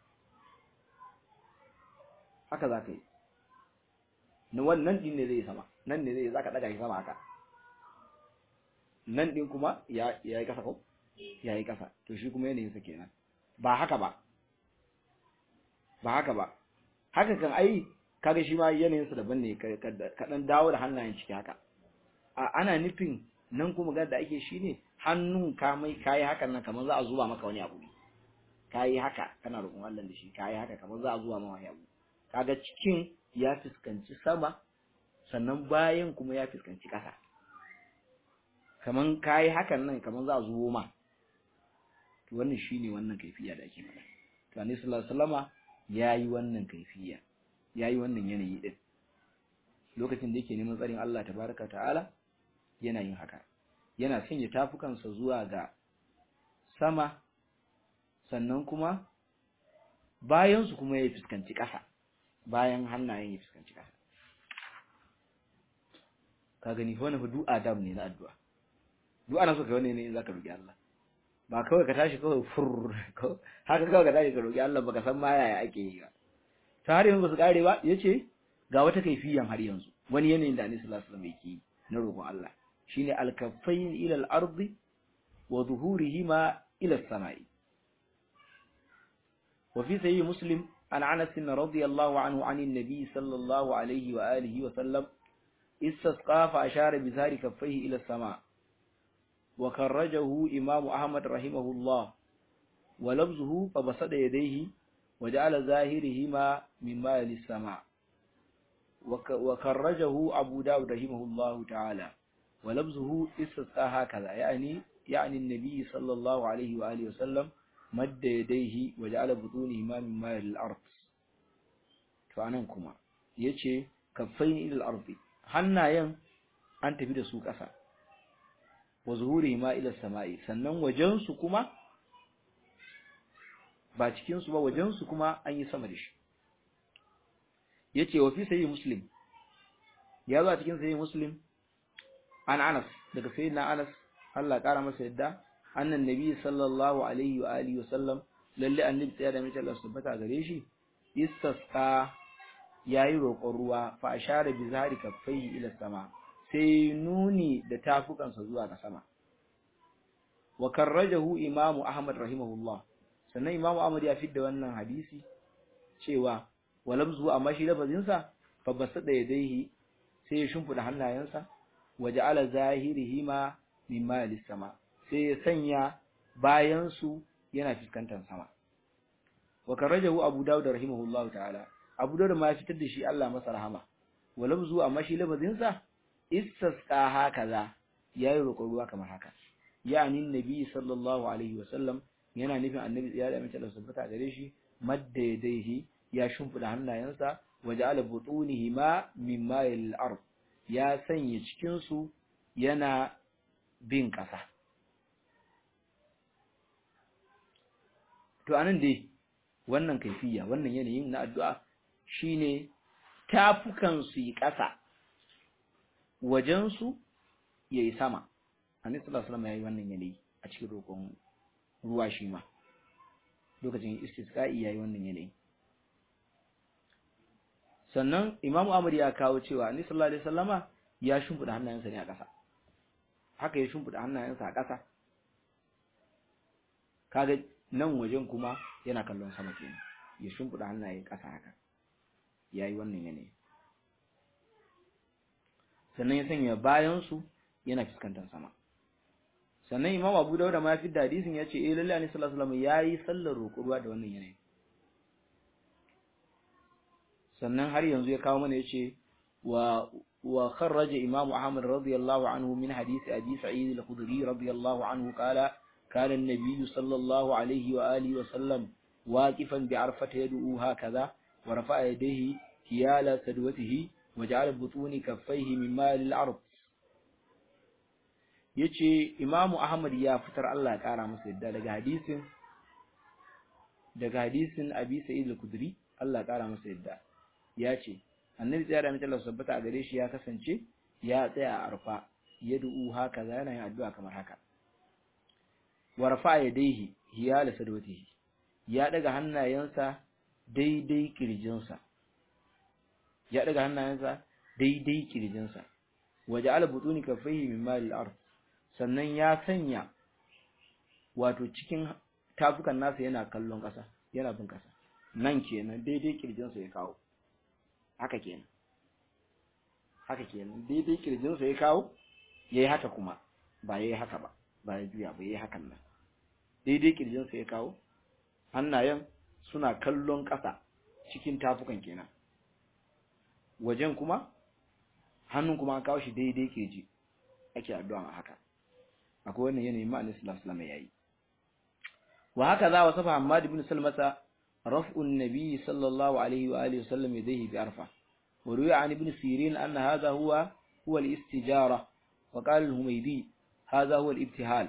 haka zaka yi na wannan din ne zai sama nan ne zai zaka daga shi sama haka nan din kuma ya yayi kasa ko yayi kasa to shi kuma yanayin sa kenan ba haka ba ba haka ba haka kan ai kaga shi ma yanayin sa daban ne ka dan dawo da hannayen ciki haka a ana nufin nan kuma ga da ake shine hannun ka mai kai hakan nan kamar za a zuba maka wani abu kai haka kana roƙon Allah da shi kai haka kamar za a zuba maka wani abu kaga cikin ya fuskanci sama sannan bayan kuma ya fuskanci ƙasa kaman kai hakan nan kaman za a zubo ma to wannan shine wannan kaifiya da ake faɗa to Annabi sallallahu alaihi wasallama yayi wannan kaifiya yayi wannan yanayi din lokacin da yake neman tsarin Allah tabaraka ta'ala yana yin haka yana sanya tafukansa zuwa ga sama sannan kuma bayan su kuma ya fuskanci ƙasa bayan hannayen ya fuskanci ƙasa ka gani fa wannan fa du'a dam ne na addu'a du'a na so kai wannan ne zaka roki Allah ba kawai ka tashi kawai fur haka kawai ka tashi ka roki Allah baka san ma yaya ake yi ba ta har yanzu ba su kare ba yace ga wata kaifiyan har yanzu wani yanayin da Annabi sallallahu alaihi wasallam yake na roƙon Allah shine al-kaffayn ila al-ardi wa zuhurihima ila as-sama'i wa fi sahih muslim an Anas radiyallahu anhu an an-nabi sallallahu alaihi wa alihi wa sallam istasqa fa ashara bi zari kaffayhi ila as-sama' wa karrajahu imam Ahmad rahimahullah wa labzuhu fa basada yadayhi wa ja'ala zahirihima mimma yali as-sama' وكرجه أبو داود رحمه الله تعالى ولبزه استسقى هكذا يعني يعني النبي صلى الله عليه وآله وسلم مد يديه وجعل بطونهما من ماء الأرض فأنكما يتشي كفين إلى الأرض حنا ين أنت في سوق أسا وظهورهما إلى السماء sannan wajensu kuma ba cikinsu ba wajensu kuma an yi sama da shi yace wa fi sahih muslim ya zo a cikin sahih muslim an Anas daga sayyidina Anas Allah kara masa yadda annan nabi sallallahu alaihi wa alihi wa sallam lalle annabi tsaya da mace Allah subhanahu gare shi istasqa yayi roƙon ruwa fa ashara bi zahari kaffaihi ila sama sai nuni da tafukansa zuwa ga sama wa karrajahu imamu ahmad rahimahullah sannan imamu ahmad ya fidda wannan hadisi cewa walamzu amma shi lafazinsa fa basada yadayhi sai ya shimfida hannayensa waja'ala zahirihi ma mimma sama sai ya sanya bayan su yana fuskantar sama wa karajahu abu dawud rahimahullahu ta'ala abu dawud ma ya fitar da shi Allah masa rahama walamzu amma shi lafazinsa istasqa hakaza yayi roƙon ruwa kamar haka yani annabi sallallahu alaihi wasallam yana nufin annabi ya da mace da sabbata gare shi madda yadayhi ya shimfida hannayensa waja'ala butunihi ma min ma'il ard ya sanya cikin su yana bin ƙasa to anan dai wannan kaifiya wannan yanayin na addu'a shine tafukan su yi ƙasa wajen su yayi sama annabi sallallahu alaihi wasallam yayi wannan yanayi a cikin roƙon ruwa shi ma lokacin istisqa'i yayi wannan yanayi sannan Imam Ahmad ya kawo cewa Annabi sallallahu alaihi wasallama ya shimfida hannayensa ne a ƙasa haka ya shimfida hannayensa a ƙasa kaga nan wajen kuma yana kallon sama kenan ya shimfida hannaye ƙasa haka yayi wannan yanayi sannan ya sanya bayan su yana fuskantar sama sannan imam abu dauda ma fi hadisin ya ce eh lalle annabi sallallahu alaihi wasallam yayi sallar roƙo ruwa da wannan yanayi sannan har yanzu ya kawo mana yace wa wa kharraja imam ahmad radiyallahu anhu min hadisi abi sa'id al-khudri radiyallahu anhu qala kana an-nabiy sallallahu alaihi wa alihi wa sallam waqifan bi arfata yad'u hakaza wa rafa'a yadayhi hiyala sadwatihi wa ja'ala butuni kaffayhi min mali al-ard yace imamu ahmad ya fitar Allah ya kara masa yadda daga hadisin daga hadisin abi sa'id al-khudri Allah ya kara masa yadda ya ce annabi tsaya da mace Allah sabbata a gare shi ya kasance ya tsaya a arfa ya du'u haka za yana yin addu'a kamar haka wa rafa yadayhi hiyala sadwatihi ya daga hannayensa daidai kirjinsa ya daga hannayensa daidai kirjinsa waje ala butuni kaffaihi min mali al-ard sannan ya sanya wato cikin tafukan nasa yana kallon ƙasa yana bin ƙasa nan kenan daidai kirjinsa ya kawo haka kenan haka kenan daidai kirjinsa ya kawo yayi haka kuma ba yayi haka ba ba ya juya ba yayi hakan nan daidai kirjinsa ya kawo hannayen suna kallon ƙasa cikin tafukan kenan wajen kuma hannun kuma an kawo shi daidai kirji ake addu'a a haka akwai wannan yanayin ma annabi sallallahu alaihi wasallam yayi wa haka za wasafa Hammad ibn Salmata raf'un nabi sallallahu alaihi wa alihi wasallam yadayhi bi arfa wa ruya an ibn Sirin anna hadha huwa huwa al-istijara wa qala al-Humaydi hadha huwa al-ibtihal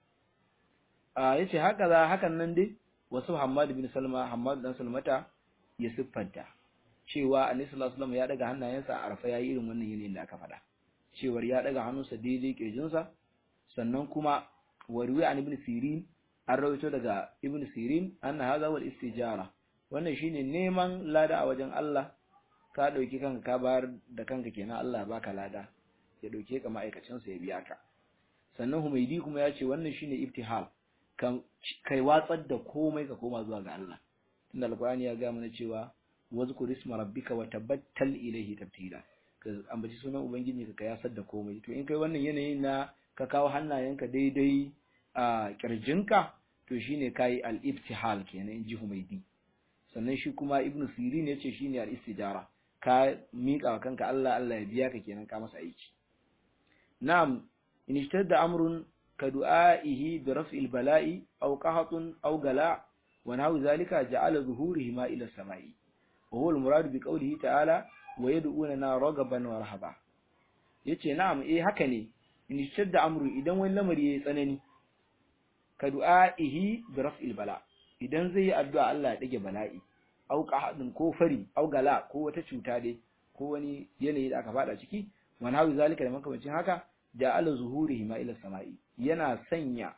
a yace haka za hakan nan dai wasu Hammad ibn Salma Hammad dan Salmata ya siffanta cewa annabi sallallahu alaihi wasallam ya daga hannayensa a arfa yayi irin wannan yanayin da aka faɗa cewar ya daga hannunsa daidai kirjinsa sannan kuma warwi an ibn sirin an rawaito daga ibn sirin anna hadha wal istijara wannan shine neman lada a wajen Allah ka dauki kanka ka bayar da kanka kenan Allah baka lada ya dauke ka ma'aikacin sa ya biya ka sannan humaydi kuma ya ce wannan shine ibtihal kan kai watsar da komai ka koma zuwa ga Allah tunda alqur'ani ya ga mana cewa wazkur isma rabbika wa tabattal ilayhi tabtila ka ambaci sunan ubangiji ka yasar da komai to in kai wannan yanayin na ka kawo hannayenka daidai a kirjinka to shine kai al-ibtihal kenan in ji Humaydi sannan shi kuma Ibn Sirin yace shine al-istijara ka mika wa kanka Allah Allah ya biya ka kenan ka masa aiki na'am in ishtadda amrun ka du'aihi bi raf'il bala'i aw qahatun aw gala wa nahu zalika ja'ala zuhurihi ma ila samai wa huwa al-murad bi qawlihi ta'ala wa yad'una ragaban wa rahaba yace na'am eh haka ne in shadda amru idan wani lamari yayi tsanani ka du'aihi bi raf'il bala idan zai yi addu'a Allah ya dage bala'i au qahadin ko fari au gala ko wata cuta dai ko wani yanayi da aka fada ciki wa nahu zalika da makamancin haka ja'ala zuhurihi ma ila samai yana sanya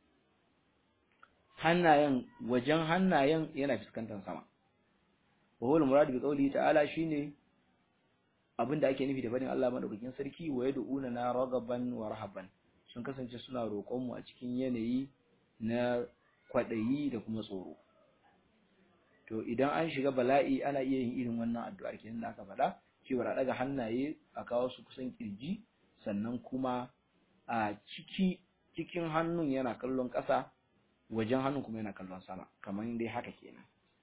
hannayen wajen hannayen yana fuskantar sama wa huwa al-murad bi qawlihi ta'ala shine abinda ake nufi da fadin Allah madaukakin sarki wa yad'una na ragaban wa rahaban sun kasance suna roƙon mu a cikin yanayi na kwadayi da kuma tsoro to idan an shiga bala'i ana iya yin irin wannan addu'ar kenan da aka faɗa cewa a daga hannaye a kawo su kusan kirji sannan kuma a ciki cikin hannun yana kallon ƙasa wajen hannun kuma yana kallon sama kamar dai haka kenan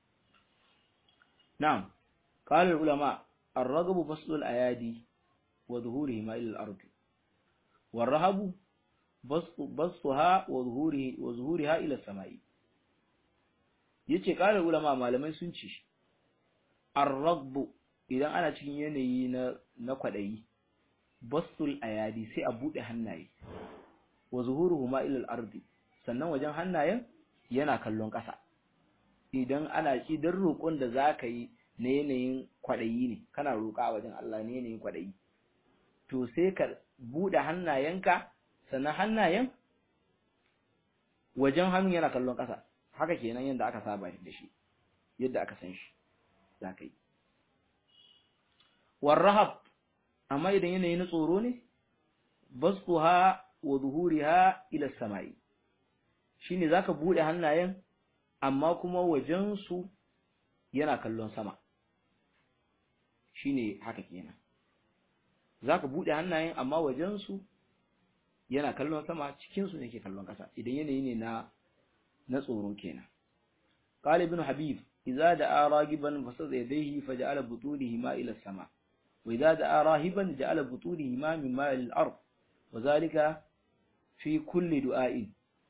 na'am qala ulama الرغب بسط الأيادي وظهورهما إلى الأرض والرهب بسط بسطها وظهوره وظهورها إلى السماء yace ƙarar ulama malamai sun ce arragbu idan ana cikin yanayi na na kwadayi basul ayadi sai a bude hannaye wa zuhuruhuma ila al-ardi sannan wajen hannayen yana kallon ƙasa idan ana idan roƙon da zaka yi na yanayin kwaɗayi ne kana roƙa a wajen Allah ne yanayin kwaɗayi to sai ka buɗe hannayenka sannan hannayen wajen hannun yana kallon ƙasa haka kenan yadda aka saba da shi yadda aka san shi za ka yi warrahab amma idan yanayi na tsoro ne basquha wa zuhuriha ila samai shine zaka buɗe hannayen amma kuma wajen su yana kallon sama shine haka kenan zaka bude hannayen amma wajen su yana kallon sama cikin su ne ke kallon kasa idan yanayi ne na na tsoro kenan qala ibn habib idza da'a ragiban fasada yadayhi faja'ala butunihi ma ila sama wa idza da'a rahiban ja'ala butunihi ma min ma ila al-ard wa zalika fi kulli du'a'in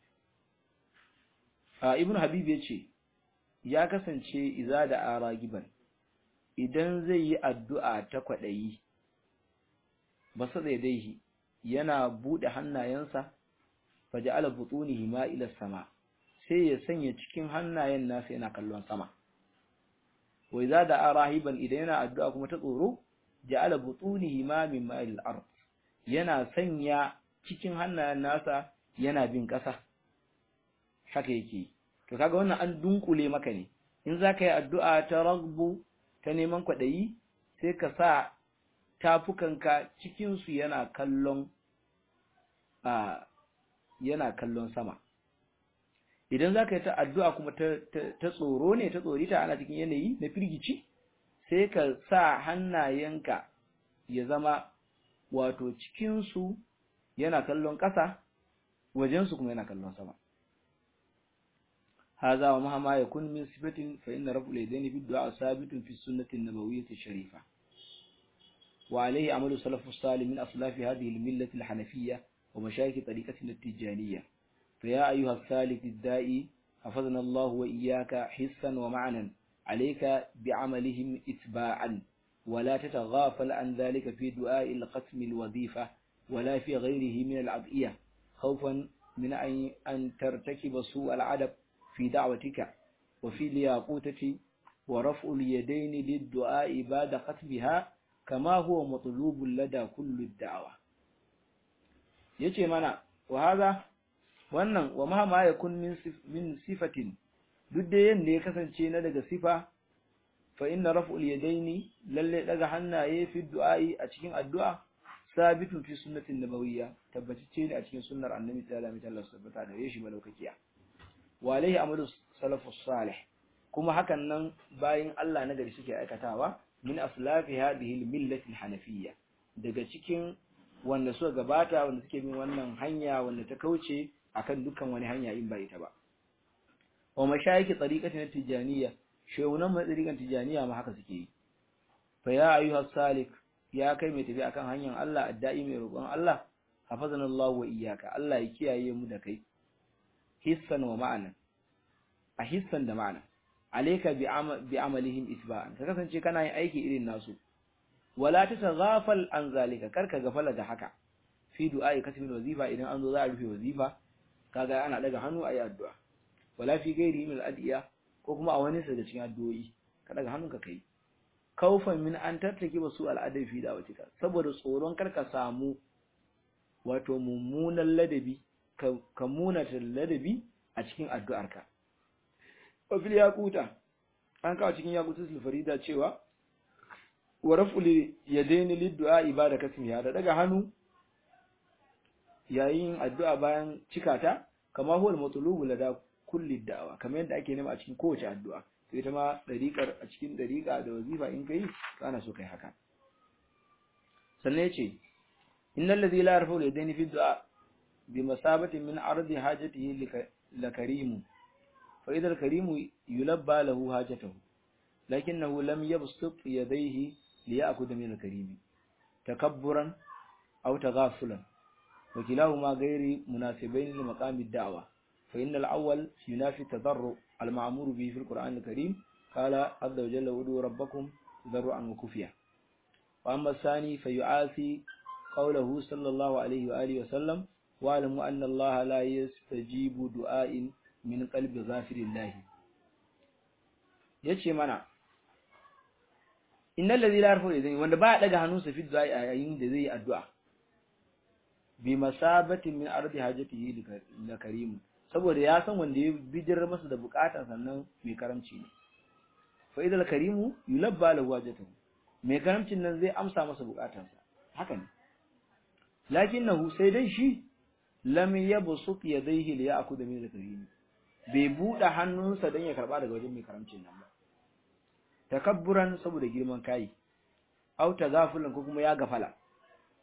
a ibn habib yace ya kasance idza da'a ragiban idan zai yi addu'a ta kwadayi basada yadayhi yana bude hannayensa faja'ala butunihi ma ila sama sai ya sanya cikin hannayen nasa yana kallon sama wa idza da'a rahiban idan yana addu'a kuma ta tsoro ja'ala butunihi ma min ma'il ard yana sanya cikin hannayen nasa yana bin ƙasa haka yake to kaga wannan an dunkule maka ne in zaka yi addu'a ta ragbu ta neman kwadayi sai ka sa tafukanka cikin su yana kallon a yana kallon sama idan za ka yi ta addu'a kuma ta tsoro ne ta tsorita ana cikin yanayi na firgici sai ka sa hannayenka ya zama wato cikinsu yana kallon ƙasa wajensu kuma yana kallon sama haza wa mahama ya kun min sifatin fa inna rabbul yadaini fi du'a sabitun fi sunnati nabawiyyati sharifa wa alayhi amalu salafus salih min aslafi hadhihi al-millati al-hanafiyya wa mashayikh tariqati at-tijaniyya فيا أيها الثالث الدائي حفظنا الله وإياك حسا ومعنا عليك بعملهم إتباعا ولا تتغافل عن ذلك في دعاء القسم الوظيفة ولا في غيره من العدئية خوفا من أن ترتكب سوء العدب في دعوتك وفي الياقوتة ورفع اليدين للدعاء بعد ختمها كما هو مطلوب لدى كل الدعوة يجي منا وهذا wannan wa ma ma yakun min min sifatin duk da yanda ya kasance na daga sifa fa inna raf'ul yadaini lalle daga hannaye fi du'a'i a cikin addu'a sabitun fi sunnatin nabawiyya tabbatacce ne a cikin sunnar annabi sallallahu alaihi wasallam tabbata da yashi malaukakiya wa alaihi amalu salafus salih kuma hakan nan bayin Allah na gari suke aikatawa min aslafi hadhihi al-millati al-hanafiyya daga cikin wanda suka gabata wanda suke bin wannan hanya wanda ta kauce akan dukkan wani hanya in ba ita ba wa mashayiki tariqatin tijaniyya shewunan mai tariqan tijaniyya ma haka suke yi fa ya ayyuha salik ya kai mai tafi akan hanyar Allah addai mai roƙon Allah hafazanallahu wa iyyaka Allah ya kiyaye mu da kai hissan wa ma'ana a hissan da ma'ana alayka bi amalihim itba'an ka kasance kana yin aiki irin nasu wala tataghafal an zalika karka gafala da haka fi du'a'i kasbil wazifa idan an zo za a rufe wazifa kaga ana daga hannu ayi addu'a wala fi gairi min al-adiya ko kuma a wani daga cikin addu'o'i ka daga hannunka kai kaufan min an tattake basu al'adai fi da'watika saboda tsoron karka samu wato mummunan ladabi ka munata ladabi a cikin addu'arka wa fil yaquta an kawo cikin yaqutul farida cewa wa raf'ul yadaini lid-du'a ibada kasmiya da daga hannu yayin addu'a bayan cikata kama huwa al-matlubu lada kulli da'awa kamar yadda ake nema a cikin kowace addu'a to ita ma dariƙar a cikin dariƙa da wazifa in kai kana so kai haka sannan yace innal ladhi la yarfa'u yadayni fi du'a bi masabatin min ardi hajatihi la karim fa idha al-karim yulabba lahu hajatahu lakinnahu lam yabsut yadayhi liya'khudha min al-karim takabburan aw taghafulan وكلاهما غير مناسبين لمقام الدعوة فإن الأول ينافي التضرع المعمور به في القرآن الكريم قال عز وجل ودوا ربكم ذرعا وكفيا وأما الثاني فيعاثي قوله صلى الله عليه وآله وسلم واعلموا أن الله لا يستجيب دعاء من قلب غافر الله yace mana innal ladhi la yarfu idan wanda ba daga hannunsa fi du'a yayin da zai yi addu'a bi masabatin min ardi hajatihi la karim saboda ya san wanda ya bijir masa da bukatan sannan mai karamci ne fa idal karimu yulabba lahu hajatahu mai karamcin nan zai amsa masa bukatansa haka ne lakinnahu sai dai shi lam yabsut yadayhi li ya'khudha min al-karim bai bude hannunsa dan ya karba daga wajen mai karamcin nan ba takabburan saboda girman kai au tagafulan ko kuma ya gafala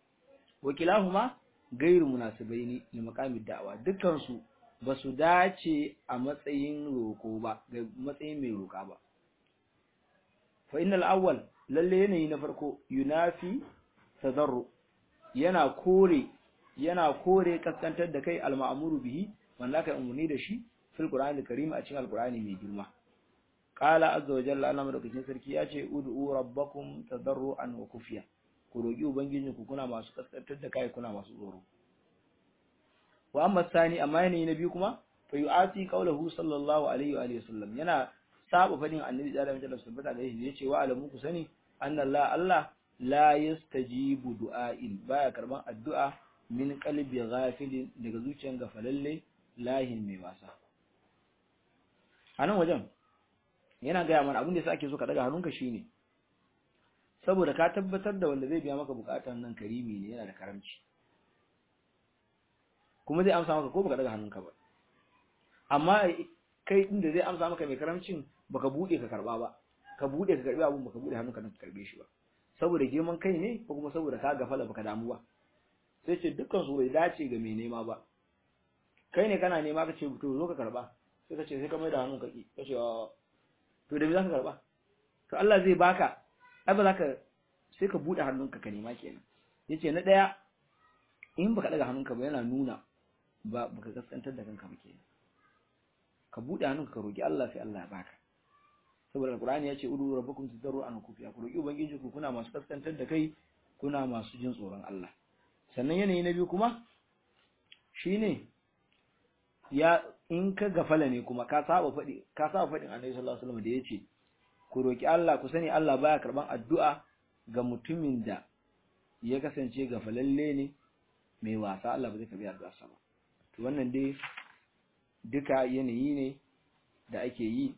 wakilahuma gairu munasibaini li maqamid da'wa dukkan su basu dace a matsayin roko ba ga matsayin mai roka ba fa innal awwal lalle yanayi na farko yunafi tadarru yana kore yana kore kaskantar da kai al-ma'muru bihi wanda kai umurni da shi fil qur'ani karim a cikin al-qur'ani mai girma qala azza wa jalla Allah madaukakin sarki ya ce ud'u rabbakum tadarruan wa kufiya ku roki ubangijinku kuna masu kaskantar da kai kuna masu tsoro wa amma sani amma yanayi na biyu kuma fa yu'ati qawluhu sallallahu alaihi wa alihi wasallam yana saba fadin annabi da Allah ya tabbata da shi yace wa alamu ku sani anna Allah la yastajibu du'a'in baya karban addu'a min qalbi ghafilin daga zuciyar gafalalle lahin mai wasa anan wajen yana gaya mana abin da yasa ake so ka daga hannunka shine saboda ka tabbatar da wanda zai biya maka bukatan nan karimi ne yana da karamci kuma zai amsa maka ko baka daga hannunka ba amma kai din da zai amsa maka mai karamcin baka bude ka karba ba ka bude ka karbi abun baka bude hannunka ka karbe shi ba saboda girman kai ne ko kuma saboda ka gafala baka damu ba sai ce dukkan su bai dace ga mai nema ba kai ne kana nema ka ce to zo ka karba sai ka ce sai ka mai da hannun ka ki ka ce to da me zaka karba to Allah zai baka ai ba zaka sai ka bude hannunka ka nema kenan yace na daya in baka daga hannunka ba yana nuna ba baka kaskantar da kanka ba kenan ka bude hannunka ka roki Allah sai Allah ya baka saboda alqur'ani yace udu rabbakum tadarruan kufiya ku roki ubangiji ku kuna masu kaskantar da kai kuna masu jin tsoron Allah sannan yanayi na biyu kuma shine ya in ka gafala ne kuma ka saba faɗi ka saba faɗin Annabi sallallahu alaihi wasallam da yace ku roki Allah ku sani Allah baya karban addu'a ga mutumin da ya kasance gafalalle ne mai wasa Allah ba zai karbi addu'a sa ba to wannan dai duka yanayi ne da ake yi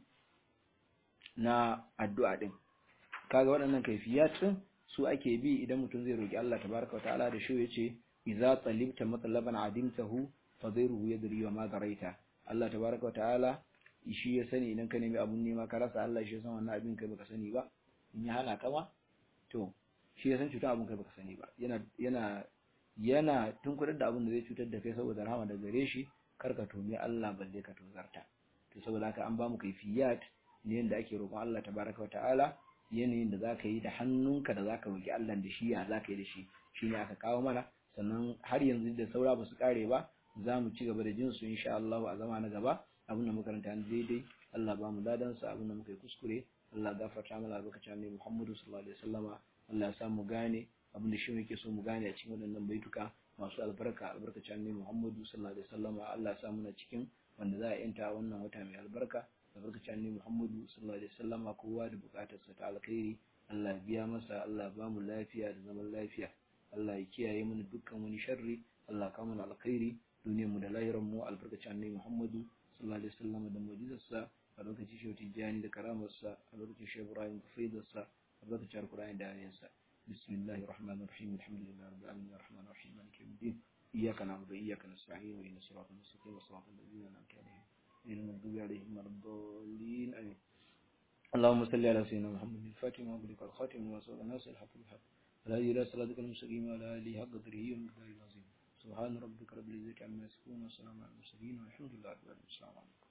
na addu'a din kaga waɗannan kaifiyat din su ake bi idan mutum zai roki Allah tabaraka wataala da shi yace idza talibta matlaban adimtahu fadhiruhu yadri wa ma daraita Allah tabaraka wataala shi ya sani idan ka nemi abun nema ka rasa Allah shi ya san wannan abin kai baka sani ba in ya hana ka ma to shi ya san cutar abun kai baka sani ba yana yana yana tunkurar da abun da zai cutar da kai saboda rahama da gare shi kar ka tumi Allah balle ka tozarta to saboda haka an ba mu kaifiyat ne yanda ake roƙon Allah tabaraka wataala yanayin da zaka yi da hannunka da zaka roki Allah da shi ya zaka yi da shi shine aka kawo mana sannan har yanzu da saura ba su kare ba za mu ci gaba da jin su insha Allah a zama na gaba abin da muka karanta daidai Allah ba mu ladan sa abin da muka yi kuskure Allah gafarta mana albarkacin Annabi Muhammadu sallallahu alaihi wasallama Allah ya sa mu gane abin da shi muke so mu gane a cikin waɗannan baituka masu albarka albarkacin Annabi Muhammadu sallallahu alaihi wasallama Allah ya sa muna cikin wanda za a yanta wannan wata mai albarka albarkacin Annabi Muhammadu sallallahu alaihi wasallama kowa da bukatarsa ta alkhairi Allah ya biya masa Allah ya ba mu lafiya da zaman lafiya Allah ya kiyaye mana dukkan wani sharri Allah ka mana alkhairi duniyar mu da lahirar mu albarkacin Annabi Muhammadu sallallahu alaihi wasallam da mu'jizarsa a lokacin shi tijani da karamarsa a lokacin shi Ibrahim da faidarsa a lokacin Alqur'ani da ayansa bismillahir rahmanir rahim alhamdulillahi rabbil alamin arrahmanir rahim maliki yawmiddin iyyaka na'budu wa iyyaka nasta'in ihdinas siratal mustaqim siratal ladzina an'amta alaihim غير المغضوب عليهم ولا الضالين آمين اللهم صل على سيدنا محمد الفاتح وأغلق الخاتم وصلى الناس الحق بالحق ولا إلى صراطك المستقيم ولا آله حق قدره ومقداره العظيم سبحان ربك رب العزة عما يصفون وسلام على المرسلين والحمد لله رب العالمين السلام عليكم